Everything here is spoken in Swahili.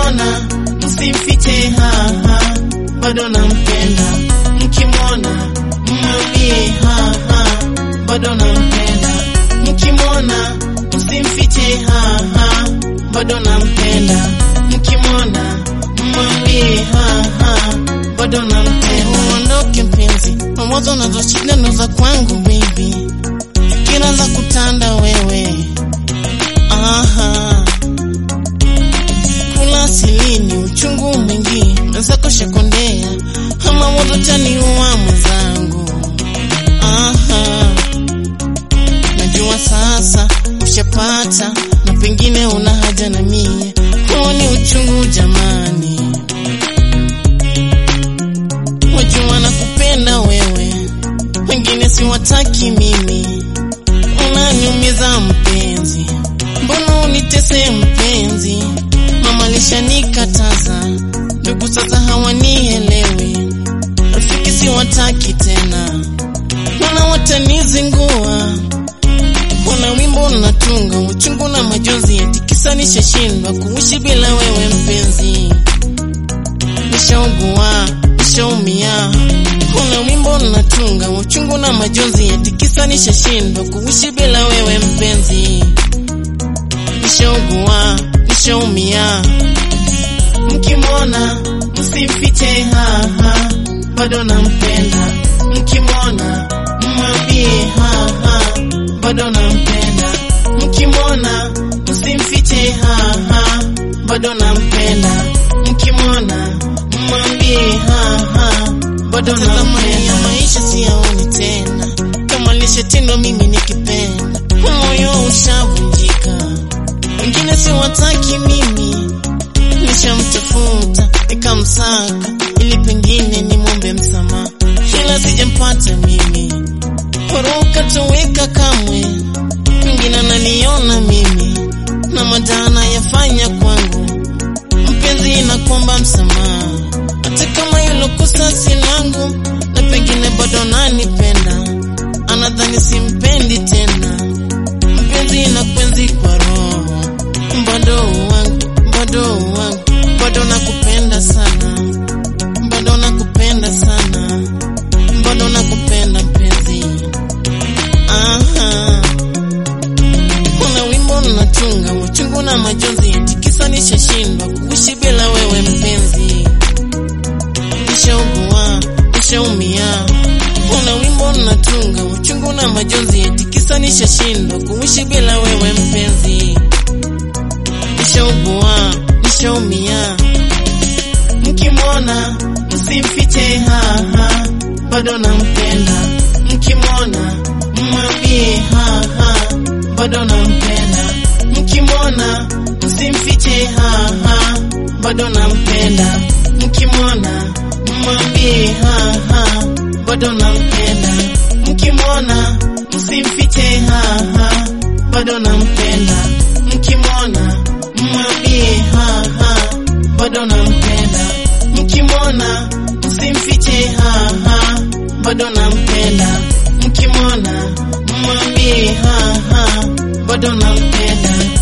mkimwona msimfiche, haha, bado nampenda. Mkimwona mwambie, haha, bado nampenda. Mkimwona msimfiche, haha, bado nampenda. Mkimwona mwambie, haha, bado nampenda. Uondoke mpenzi, mawazo nazo shida ndo za kwangu baby, kila za kutanda wewe, aha kula silini uchungu mwingi wenzako shakondea ama moto taniua mwenzangu. Aha, najua sasa ushapata na pengine una haja na mie, huo ni uchungu jamani. Wajua nakupenda wewe, wengine siwataki mimi, unaniumiza mpenzi, mbona unitese mpenzi? Mama alishanikataza, ndugu sasa hawanielewi, rafiki siwataki tena, wana watanizingua. Kuna wimbo natunga uchungu na majonzi, eti kisa nishashindwa kuishi bila wewe mpenzi, nishaugua nishaumia. Kuna wimbo natunga uchungu na majonzi, eti kisa nishashindwa kuishi bila wewe mpenzi, nishaugua nishaumia. Mkimwona msimfiche, haha, bado nampenda. Mkimwona mwambie, haha, bado nampenda. Mkimwona msimfiche, haha, bado nampenda. Mkimwona mwambie, haha, bado nampenda. Maisha siyaoni tena, kama lishetendwa mimi nikipenda, moyo ushavunjika wengine siwataki mimi, nishamtafuta nikamsaka, ili pengine nimwombe msamaha, ila sijampata mimi. Horoka toweka kamwe, pengine ananiona mimi na madana yafanya kwangu, mpenzi nakuomba msamaha, hata kama hilo kosa si langu, na pengine bado nanipenda, anadhani simpendi tena, mpenzi na kwenzi kwa roho bado wangu, bado wangu, bado nakupenda sana, bado nakupenda sana, bado nakupenda mpenzi. Aha, kuna wimbo natunga uchungu na majonzi, eti kisa nishashindwa kuishi bila wewe mpenzi, nishaugua, nishaumia. Kuna wimbo natunga uchungu na majonzi, eti kisa nishashindwa kuishi bila wewe mpenzi nishaugua nishaumia. Mkimwona msimfiche, haha, bado nampenda. Mkimwona mwambie, haha, bado nampenda. Mkimwona msimfiche, haha, bado nampenda. Mkimwona mwambie, haha, bado nampenda. Mkimwona msimfiche, haha, bado nampenda. Mkimwona mwambie haha, bado nampenda. Mkimwona msimfiche, haha, bado nampenda. Mkimwona mwambie haha, bado nampenda.